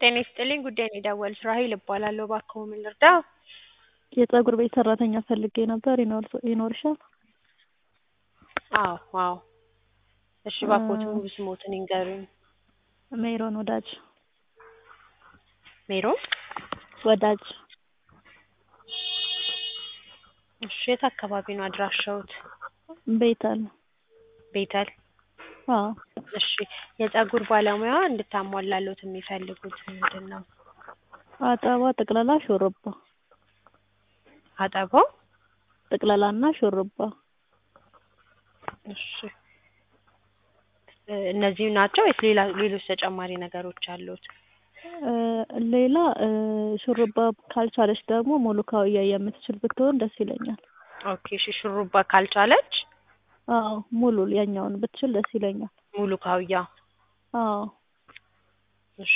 ጤና ይስጥልኝ ጉዳይ ነው የደወሉት ራሔል እባላለሁ እባክዎ ምን ልርዳዎ? የፀጉር ቤት ሰራተኛ ፈልጌ ነበር ይኖርሻል? አዎ አዎ እሺ እባክዎት ሙሉ ስምዎትን ይንገሩኝ? ሜሮን ወዳጅ ሜሮን ወዳጅ እሺ የት አካባቢ ነው አድራሻዎት? ቤተል ቤተል አዎ እሺ የፀጉር ባለሙያ እንድታሟላልዎት የሚፈልጉት ምንድን ነው? አጠባ ጠቅለላ ሹሩባ አጠባው ጠቅለላ እና ሹሩባ እሺ እነዚህ ናቸው ወይስ ሌላ ሌሎች ተጨማሪ ነገሮች አሉት? ሌላ ሹሩባ ካልቻለች ደግሞ ሙሉ ካውያ የምትችል ብትሆን ደስ ይለኛል። ኦኬ እሺ ሹሩባ ካልቻለች አዎ ሙሉ ያኛውን ብትችል ደስ ይለኛል። ሙሉ ካውያ አዎ እሺ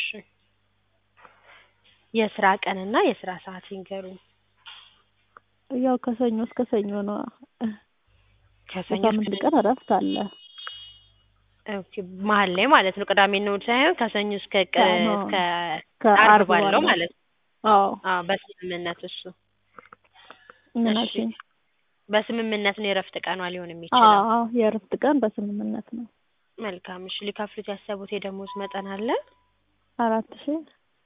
የስራ ቀንና የስራ ሰዓት ይንገሩኝ? ያው ከሰኞ እስከ ሰኞ ነዋ። ከሰኞ በሳምንት ቀን እረፍት አለ። ኦኬ መሀል ላይ ማለት ነው ቅዳሜና እሑድ ሳይሆን ከሰኞ እስከ ቀ እስከ ከአርብ ዓርብ ባለው ባለው። ማለት ነው። አዎ አዎ በስምምነት እሱ ምን እሺ አልሽኝ? በስምምነት ነው የእረፍት ቀኗ ሊሆን የሚችለው? አዎ አዎ የእረፍት ቀን በስምምነት ነው። መልካም እሺ ሊከፍሉት ያሰቡት የደሞዝ መጠን አለ? አራት ሺህ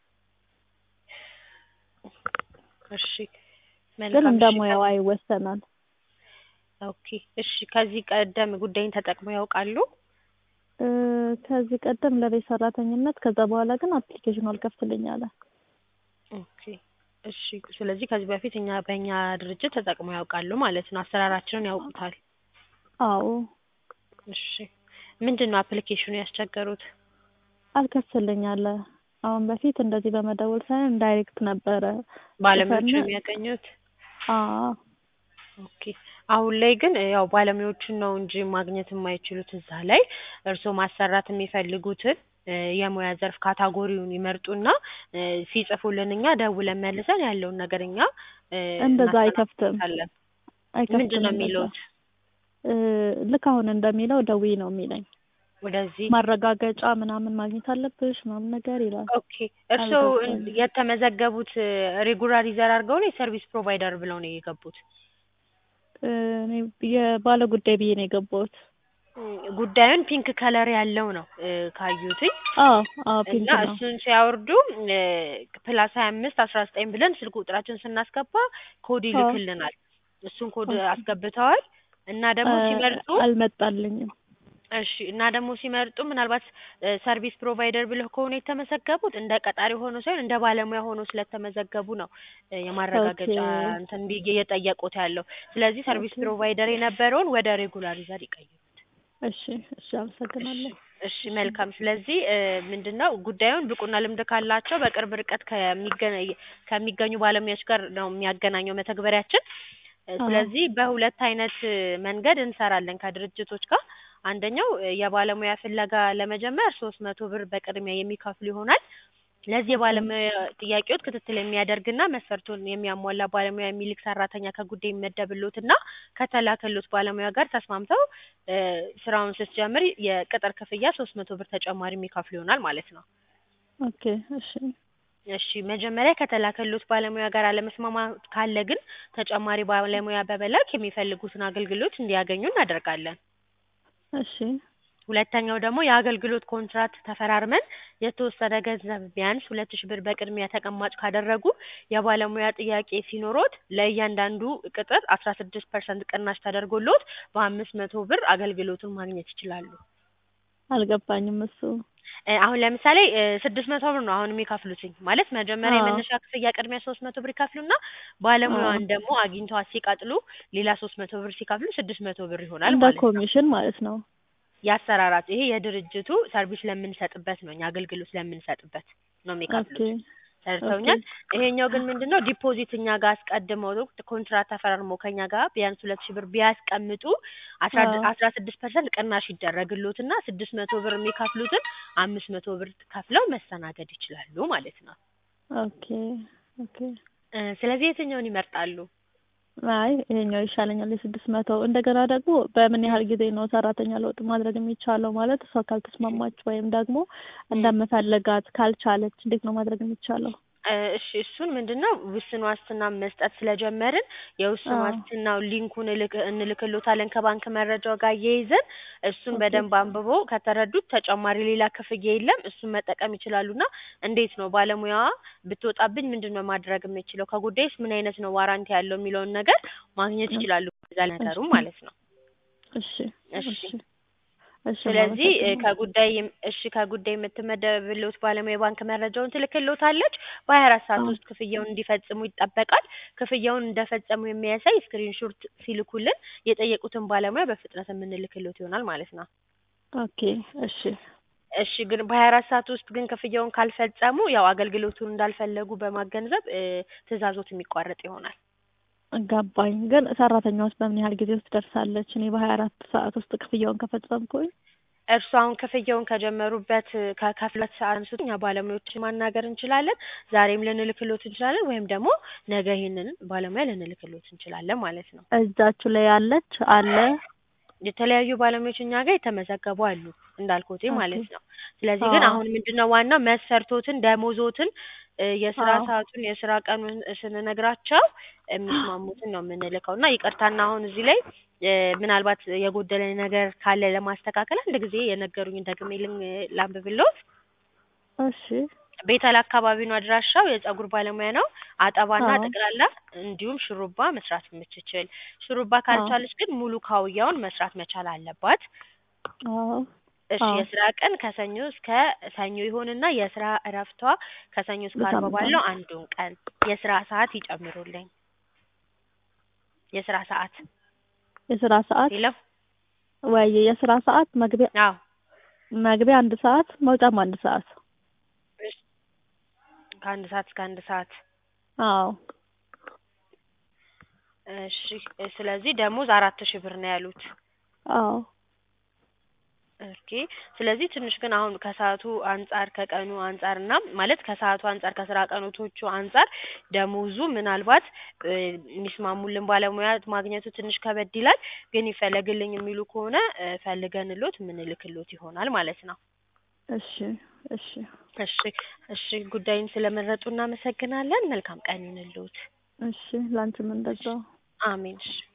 እሺ ግን መልካም እንደ እሺ ሙያዋ ይወሰናል። ኦኬ እሺ ከዚህ ቀደም ጉዳይን ተጠቅመው ያውቃሉ? እ ከዚህ ቀደም ለቤት ሰራተኝነት ከዛ በኋላ ግን አፕሊኬሽኑ አልከፍትልኝ አለ። ኦኬ እሺ ስለዚህ ከዚህ በፊት እኛ በእኛ ድርጅት ተጠቅመው ያውቃሉ ማለት ነው አሰራራችንን ያውቁታል? አዎ እሺ ምንድን ነው አፕሊኬሽኑ ያስቸገሩት? አልከፍትልኝ አለ። አሁን በፊት እንደዚህ በመደወል ሳይሆን ዳይሬክት ነበረ ባለሙያዎችን ጽፈን የሚያገኙት? አዎ ኦኬ አሁን ላይ ግን ያው ባለሙያዎችን ነው እንጂ ማግኘት የማይችሉት እዛ ላይ እርስዎ ማሰራት የሚፈልጉትን እ የሙያ ዘርፍ ካታጎሪውን ይመርጡና እ ሲጽፉልን እኛ ደውለን መልሰን ያለውን ነገር እኛ እ እንደዛ አይከፍትም እናስተናግዳለን። አይከፍትም ምንድን ነው እንደዛ የሚሉት? እ ልክ አሁን እንደሚለው ደውዪ ነው የሚለኝ። ወደዚህ ማረጋገጫ ምናምን ማግኘት አለብሽ ምናምን ነገር ይላል። ኦኬ እርስዎ አልገባኝም። የተመዘገቡት ሬጉላሪዘር አድርገው ነው የሰርቪስ ፕሮቫይደር ብለው ነው የገቡት? እ እኔ የባለ ጉዳይ ብዬ ነው የገባሁት። እም ጉዳዩን ፒንክ ከለር ያለው ነው እ ካዩትኝ አዎ አዎ ፒንክ እና ነው። እሱን ሲያወርዱ እ ፕላስ ሀያ አምስት አስራ ዘጠኝ ብለን ስልክ ቁጥራችንን ስናስገባ ኮድ አዎ ይልክልናል። እሱን ኮድ ኦኬ አስገብተዋል እና ደግሞ እ ሲመርጡ አልመጣልኝም። እሺ እና ደግሞ ሲመርጡ ምናልባት እ ሰርቪስ ፕሮቫይደር ብለው ከሆነ የተመዘገቡት እንደ ቀጣሪ ሆኖ ሳይሆን እንደ ባለሙያ ሆኖ ስለተመዘገቡ ነው እ ኦኬ የማረጋገጫ እንትን ብዬ እየጠየቁት ያለው። ስለዚህ ሰርቪስ ኦኬ ፕሮቫይደር የነበረውን ወደ ሬጉላሪዘር ይቀይሩት። እሺ እሺ እሺ አመሰግናለሁ። እሺ መልካም ስለዚህ እ ምንድን ነው ጉዳዩን ብቁና ልምድ ካላቸው በቅርብ ርቀት ከሚገ ከሚገኙ ባለሙያዎች ጋር ነው የሚያገናኘው መተግበሪያችን። እ አዎ ስለዚህ በሁለት አይነት መንገድ እንሰራለን ከድርጅቶች ጋር። አንደኛው እ የባለሙያ ፍለጋ ለመጀመር ሶስት መቶ ብር በቅድሚያ የሚከፍሉ ይሆናል። ለዚህ ኦኬ የባለሙያ ጥያቄዎት ክትትል የሚያደርግና መስፈርቱን የሚያሟላ ባለሙያ የሚልክ ሰራተኛ ከጉዳይ ይመደብልዎትና ከተላከልዎት ባለሙያ ጋር ተስማምተው እ ስራውን ስትጀምሪ የቅጥር ክፍያ ሶስት መቶ ብር ተጨማሪ የሚከፍሉ ይሆናል ማለት ነው። ኦኬ እሺ እሺ መጀመሪያ ከተላከልዎት ባለሙያ ጋር አለመስማማት ካለ ግን ተጨማሪ ባለሙያ በመላክ የሚፈልጉትን አገልግሎት እንዲያገኙ እናደርጋለን። እሺ ሁለተኛው ደግሞ የአገልግሎት ኮንትራት ተፈራርመን የተወሰነ ገንዘብ ቢያንስ ሁለት ሺህ ብር በቅድሚያ ተቀማጭ ካደረጉ የባለሙያ ጥያቄ ሲኖሮት ለእያንዳንዱ ቅጥር አስራ ስድስት ፐርሰንት ቅናሽ ተደርጎልዎት በአምስት መቶ ብር አገልግሎቱን ማግኘት ይችላሉ። አልገባኝም እሱ። እ አሁን ለምሳሌ እ ስድስት መቶ ብር ነው አሁን የሚከፍሉትኝ ማለት መጀመሪያ አዎ የመነሻ ክፍያ ቅድሚያ ሶስት መቶ ብር ይከፍሉና አዎ ባለሙያዋን ደግሞ አግኝተዋት ሲቀጥሉ ሌላ ሶስት መቶ ብር ሲከፍሉ ስድስት መቶ ብር ይሆናል እንደ ማለት ነው። ኮሚሽን ማለት ነው። የአሰራራት ይሄ የድርጅቱ ሰርቪስ ለምንሰጥበት ነው እኛ አገልግሎት ለምንሰጥበት ነው ኦኬ የሚከፍሉት። ኦኬ ተረድተውኛል? ይሄኛው ግን ምንድን ነው ዲፖዚት እኛ ጋር አስቀድመው ኮንትራት ተፈራርመው ከእኛ ጋር ቢያንስ ሁለት ሺህ ብር ቢያስቀምጡ አስራ አዎ አስራ ስድስት ፐርሰንት ቅናሽ ይደረግልዎትና ስድስት መቶ ብር የሚከፍሉትን አምስት መቶ ብር ከፍለው መስተናገድ ይችላሉ ማለት ነው። ኦኬ ኦኬ እ ስለዚህ የትኛውን ይመርጣሉ? አይ ይሄኛው ይሻለኛል የስድስት መቶ እንደገና ደግሞ በምን ያህል ጊዜ ነው ሰራተኛ ለውጥ ማድረግ የሚቻለው? ማለት እሷ ካልተስማማች ወይም ደግሞ እንደምፈልጋት ካልቻለች እንዴት ነው ማድረግ የሚቻለው? እ እሺ እሱን ምንድነው ውስን ዋስትና መስጠት ስለጀመርን የውስን አዎ። ዋስትናው ሊንኩን እልክ እንልክሎታለን ከባንክ መረጃው ጋር እያይዘን እሱን ኦኬ። በደንብ አንብቦ ከተረዱት ተጨማሪ ሌላ ክፍያ የለም እሱን መጠቀም ይችላሉና እንዴት ነው ባለሙያዋ ብትወጣብኝ ምንድነው ማድረግ የምችለው ከጉዳይስ ምን አይነት ነው ዋራንቲ ያለው የሚለውን ነገር ማግኘት ይችላሉ ከዛ ነገሩ እሺ ማለት ነው። እሺ እሺ እሺ እሺ ስለዚህ እ አመሰግናለሁ። ከጉዳይ የም- እሺ ከጉዳይ የምትመደብልዎት ባለሙያ የባንክ መረጃውን ትልክልዎታለች። በሀያ አራት ሰዓት አዎ ውስጥ ክፍያውን እንዲፈጽሙ ይጠበቃል። ክፍያውን እንደፈጸሙ የሚያሳይ ስክሪንሾት ሲልኩልን የጠየቁትን ባለሙያ በፍጥነት የምንልክልዎት ይሆናል ማለት ነው። ኦኬ እሺ እሺ ግን በሀያ አራት ሰዓት ውስጥ ግን ክፍያውን ካልፈጸሙ ያው አገልግሎቱን እንዳልፈለጉ በማገንዘብ እ ትዕዛዞት የሚቋረጥ ይሆናል። ገባኝ። ግን ሰራተኛዋስ በምን ያህል ጊዜ ውስጥ ደርሳለች? እኔ በሀያ አራት ሰዓት ውስጥ ክፍያውን ከፈጸምኩኝ እርሱ አሁን ክፍያውን ከጀመሩበት ከ- ከሁለት ሰዓት አንስቶ እኛ ባለሙያዎችን ማናገር እንችላለን። ዛሬም ልንልክሎት እንችላለን ወይም ደግሞ ነገ ይሄንን ባለሙያ ልንልክሎት እንችላለን ማለት ነው። እጃችሁ ላይ ያለች አለ። የተለያዩ ባለሙያዎች እኛ ጋር የተመዘገቡ አሉ እንዳልኩት ኦኬ ማለት ነው። ስለዚህ ግን አዎ አሁን ምንድነው ዋናው መስፈርቶትን፣ ደሞዞትን፣ እ የስራ አዎ ሰዓቱን፣ የስራ ቀኑን ስንነግራቸው የሚስማሙትን ነው የምንልከው እና ይቅርታና አሁን እዚህ ላይ እ ምናልባት የጎደለ ነገር ካለ ለማስተካከል አንድ ጊዜ የነገሩኝን ደግሜ ልን- ላንብብልዎት። እሺ ቤተል አካባቢ ነው አድራሻው። የጸጉር ባለሙያ ነው። አጠባና አዎ ጠቅላላ እንዲሁም ሽሩባ መስራት የምትችል። ሽሩባ አዎ ካልቻለች ግን ሙሉ ካውያውን መስራት መቻል አለባት። አዎ እሺ አዎ የስራ ቀን ከሰኞ እስከ ሰኞ ይሁንና የስራ እረፍቷ ከሰኞ እስከ አርብ በሳምንት ባለው አንድ አንዱን ቀን የስራ ሰዓት ይጨምሩልኝ። የስራ ሰዓት የስራ ሰዓት ሌላው ወይ የስራ ሰዓት መግቢያ አዎ መግቢያ አንድ ሰዓት መውጫም አንድ ሰዓት እሺ ከአንድ ሰዓት እስከ አንድ ሰዓት አዎ እሺ ስለዚህ ደሞዝ አራት ሺህ ብር ነው ያሉት። አዎ ኦኬ ስለዚህ ትንሽ ግን አሁን ከሰዓቱ አንጻር ከቀኑ አንጻር እና ማለት ከሰዓቱ አንጻር ከስራ ቀኖቶቹ አንጻር ደሞዙ ምናልባት እ የሚስማሙልን ባለሙያ ማግኘቱ ትንሽ ከበድ ይላል። ግን ይፈለግልኝ የሚሉ ከሆነ እ ፈልገንሎት የምንልክሎት ይሆናል ማለት ነው። እሺ እሺ እሺ እሺ ጉዳዩን ስለመረጡ እናመሰግናለን። መልካም ቀን ይሁንልዎት። እሺ ላንቺም እሺ እንደዛው አሜን። እሺ